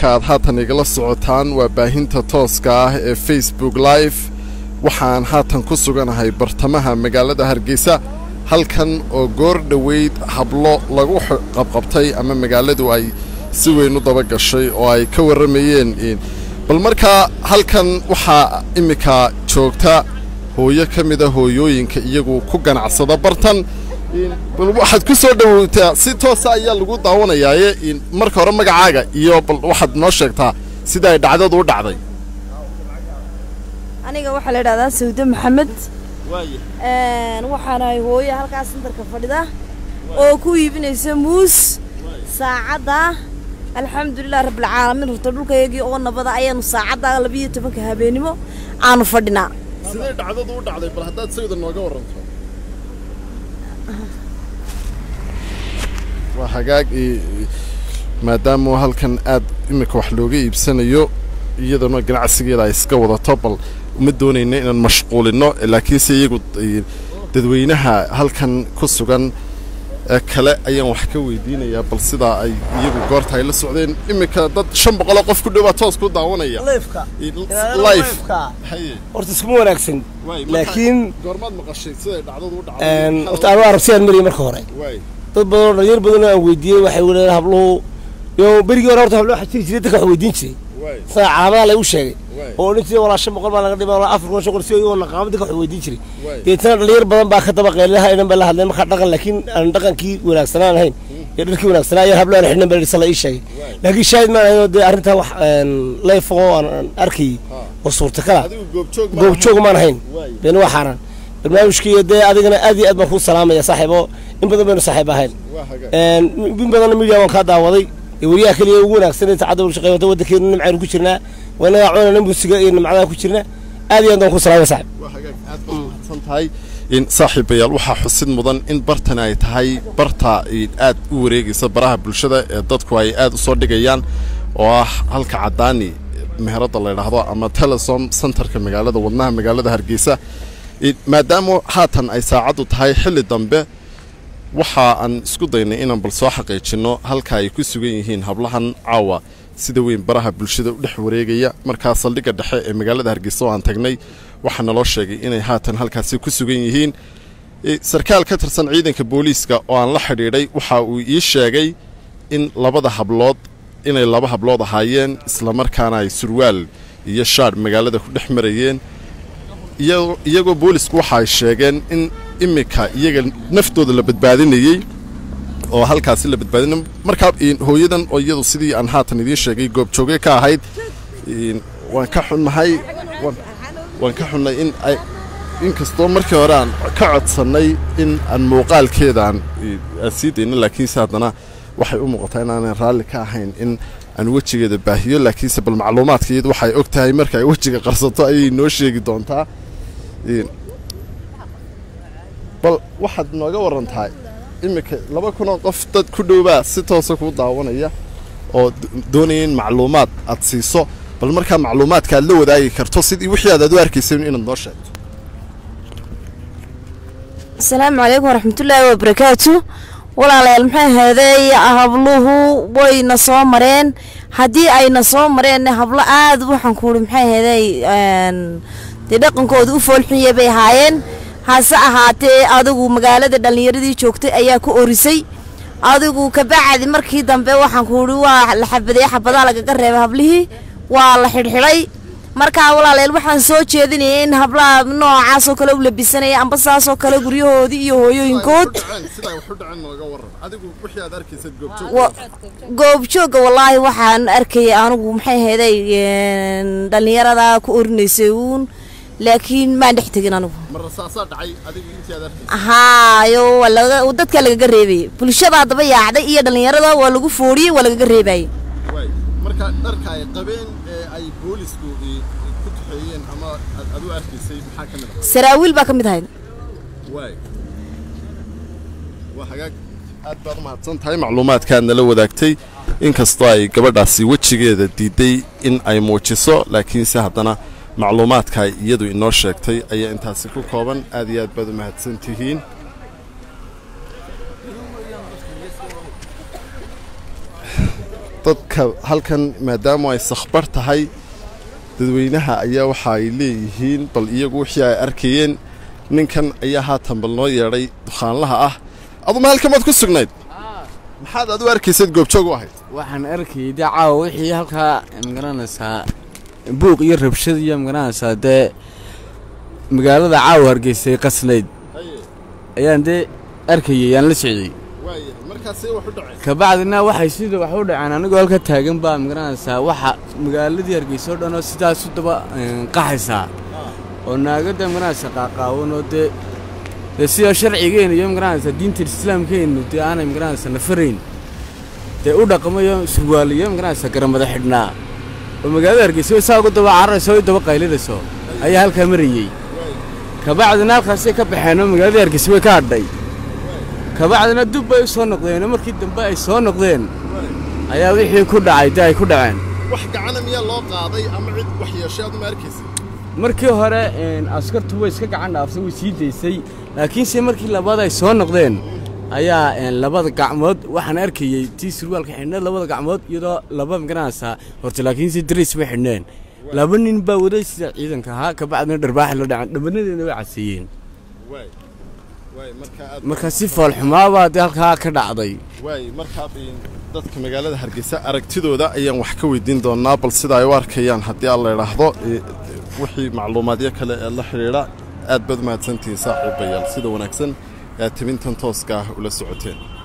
halkaaad haatan igala socotaan waa baahinta tooska ah ee facebook live waxaan haatan ku suganahay bartamaha magaalada hargeysa halkan oo goor dhoweyd hablo lagu qabqabtay ama magaaladu ay si weyn u daba gashay oo ay ka warramayeen bal markaa halkan waxaa iminka joogta hooyo ka mida hooyooyinka iyagu ku ganacsada bartan bal waxaad ku soo dhowowtaa si toosa ayaa lagu daawanayaaye marka hore magacaaga iyo bal waxaad noo sheegtaa sida ay dhacdadu u dhacday aniga waxaa la idhahdaa sawde maxamed waxaanahay hooye halkaas santarka fadhida oo ku iibinaysa muus saacadda alxamdulilah rabbilcaalamiin horta dhulkayagii oo nabada ayaanu saacadda labiiyo tobanka habeenimo aanu fadhinaa siday dhacdadu u dhacday bal haddaad sawda nooga warranto waa hagaag maadaama halkan aad iminka wax looga iibsanayo iyadana ganacsigeeda ay iska wadato bal uma doonayna inaan mashquulino laakiinse iyagu dadweynaha halkan ku sugan kale ayaan wax ka weydiinayaa bal sidaa ay iyagu goorta ay la socdeen iminka dad shan boqoloo qof ku dhowaa toos ku daawanaya life horta iskuma wanaagsan laakiin goormaad maqashay siday dhacdadu u dhacday horta anuu arabsiyaan mariyay marka hore dad badan oo dhalinyar badan oo aan weydiiyey waxay wadeen habluhu yo berigii hore horta hablo waxa jiri jiray dadka wax weydiin jiray sida calaamadaha lagu sheegay oo odhan jiray walaa shan boqol baa laga dhima walaa afar kun shan boqol si iyagoo naqaamo dadka wax weydiin jiray deetana dhalinyar badan baa ka daba qeyladaha inan bay la hadleen markaa dhaqan laakiin aan dhaqankii wanaagsanaan ahayn iyo dharkii wanaagsanaa iyo hablo aan xidhnan baa dhisa la ii sheegay laakiin shaahid maan ahayn oo dee arrintaa wax leef oo aan arkayay oo suurtakala goobjoog maan ahayn beena waa xaaraan barnaamijkii dee adigana aad iyo aad baan kuu salaamaya saaxiibo in badan baynu saaxiib ahayn in badanna midiya waan kaa daawaday wariyaha keliya ugu wanaagsan ee saacadda shaqeey wata waddankeenu nimcaynu ku jirnaa waa inagaa cunana musiga iyo nimcadaha ku jirna aad iyo aad baan kuu salaamaya saaxiib waa hagaag aad baad mahadsan tahay in saaxiibayaal waxaa xusid mudan in bartani ay tahay barta aad u wareegaysa baraha bulshada ee dadku ay aad u soo dhigayaan oo ah halka caddaani meheradda la ydhaahdo ama telesom centerka magaalada wadnaha magaalada hargeysa maadaama haatan ay saacaddu tahay xilli dambe waxa aan isku daynay inaan bal soo xaqiijinno halka ay ku sugan yihiin hablahan caawa sida weyn baraha bulshada u dhex wareegaya markaa saldhigga dhexe ee magaalada hargeysa oo aan tagnay waxaa naloo sheegay inay haatan halkaasi ku sugan yihiin sarkaal ka tirsan ciidanka booliiska oo aan la xidhiidhay waxa uu ii sheegay in labada hablood inay laba hablood ahaayeen islamarkaana ay surwaal iyo shaadh magaalada ku dhex marayeen iyagoo boolisku waxa ay sheegeen in iminka iyaga naftooda la badbaadinayey oo halkaasi la badbaadinay markaa hooyadan oo iyadu sidii aan haatan idiin sheegay goobjooge ka ahayd waan ka xunnahay waan ka xunnay in ay inkastoo markii hore aan ka codsannay in aan muuqaalkeedaan aan sii dayno laakiinse haddana waxay u muuqataa inaanan raalli ka ahayn in aan wejigeeda baahiyo laakiinse bal macluumaadka iyadu waxay og tahay marka ay wejiga qarsato ayay noo sheegi doontaa bal waxaad nooga warantahay iminka laba kunoo qof dad ku dhowbaa si toosa kuu daawanaya oo doonaya in macluumaad aad siiso bal markaa macluumaadka aad la wadaagi karto sidii wixii aad aad u arkaysay inaad noo sheegto asalaamu calaykum waraxmatullaahi wabarakaatu walaalayaal maxay ahaydey habluhu wayna soo mareen haddii ayna soo mareen hablo aad waxaan kuuhi maxay ahaydey dee dhaqankooda u foolxunya bay ahaayeen hase ahaatee adigu magaalada dhallinyaradii joogtay ayaa ku orisay adigu kabacdi markii dambe waxaan kuuhi waa la xabadeeye xabadaa lagaga reebay hablihii waa la xidhxidhay markaa walaaleel waxaan soo jeedinaya in hablaha noocaasoo kale u labisanaya amba saasoo kale guryahoodii iyo hooyooyinkood goobjooga wallaahi waxaan arkayay anigu maxay ahaydey dhallinyarada ku orinaysay uun laakiin maan dhex tegin anigu haayo dadkaa lagaga reebayay bulshada haddaba yaacday iyo dhallinyarada waa lagu foodhiyey waa lagaga reebayay marka dharka ay qabeen ee ay boolisku ku tuxeeyeen ama aad u arkaysay maxaa ka mid ah saraawiil baa ka mid ahayd waay waa hagaag aad baad u mahadsan tahay macluumaadkaad nala wadaagtay inkastoo ay gabadhaasi wejigeeda diiday in ay muujiso laakiinse haddana macluumaadka iyadu inoo sheegtay ayaa intaasi ku kooban aad iyo aad baad u mahadsan tihiin dadka halkan maadaama ay sakhbar tahay dadweynaha ayaa waxa ay leeyihiin bal iyagu wixii ay arkayeen ninkan ayaa haatan bal noo yeedhay dukhaanlaha ah aduma halkan maad ku sugnayd maxaad aad u arkaysayd goobjoog u ahayd waxaan arkayay dee caawa wixii halkaa magaranaysaa buuq iyo rabshad iyo magaranaysaa dee magaalada caawa hargeysay qasnayd ayaan dee arkayay aan la socday kabacdina waxay sida wax u dhaceen anigoo halka taagan baa magaranaysaa waxa magaaladii hargeysa oo dhan oo sidaasu daba qaxaysaa oo naagada magaranaysa qaaqaawan oo dee dee sidoo sharcigeena iyo magaranaysa diinta islaamkeennu dee aanay magaranaysa nafarayn dee u dhaqmayo surwaaliyo magaranaysa garamada xidhnaa oo magaalada hargeysa saa ugu daba cararayso o daba qaylinayso ayaa halkaa marayey kabacdina halkaasay ka baxeenoo magaaladii hargeysa way ka hadhay kabacdina dub bay u soo noqdeenoo markii dambe ay soo noqdeen ayaa wixii ku dhacay dee ay ku dhaceen wax gacana miyaa loo qaaday ama cid wax yeeshay aad ma arkaysa markii hore askartu way iska gacan dhaaftay way sii daysay laakiinse markii labaad ay soo noqdeen ayaa labada gacmood waxaan arkayey tii surwaalka xidhneed labada gacmood iyadoo laba magaranaysaa horta laakiinse dariis bay xidhneen laba nin baa waday sida ciidanka ahaa kabacdina dharbaaxa la dhacan dhamanadeena way caseeyeen marka si foolxumaabaa dee halkaa ka dhacday waay markaa dadka magaalada hargeysa aragtidooda ayaan wax ka weydiin doonaa bal sida ay u arkayaan haddii aan la idhaahdo wixii macluumaadyo kale ee la xidhiidha aad baad mahadsantihiin saaxiibayaal sida wanaagsan ee aad tibintan tooska ah ula socoteen